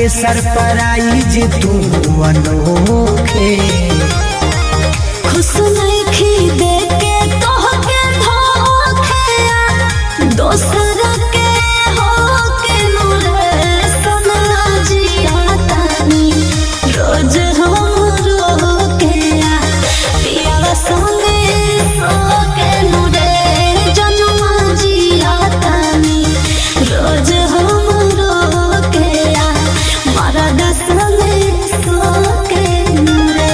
के सरप्राइज तू अनोखे खुश नइखी देके तोहके धोखेया दोसर के होके नुरे सनला जिया तानी रोज हम रोकेया पियावा संगे सोके नुरे जनुआ जिया तानी रोज हम रोकेया मरद संगे सोके नुरे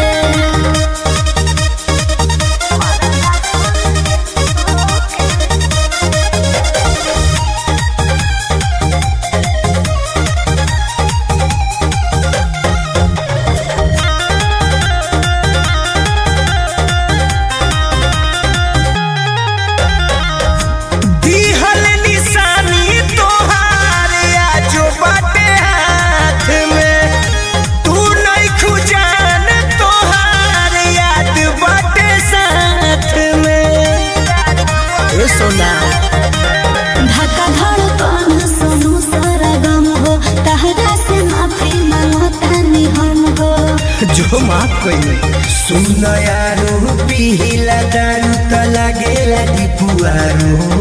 दिहल निशानी तोहार आजो बाटे हाथ में तू नहीं खुजान तोहार याद बाटे साथ में ए सोना धक्का धड़कन सुनु सारा गम हो तहरा से माफी मांगो तानी हम हो जो माफ कइले सुन यारो पिहिला दारू त लागेला दिपुआरो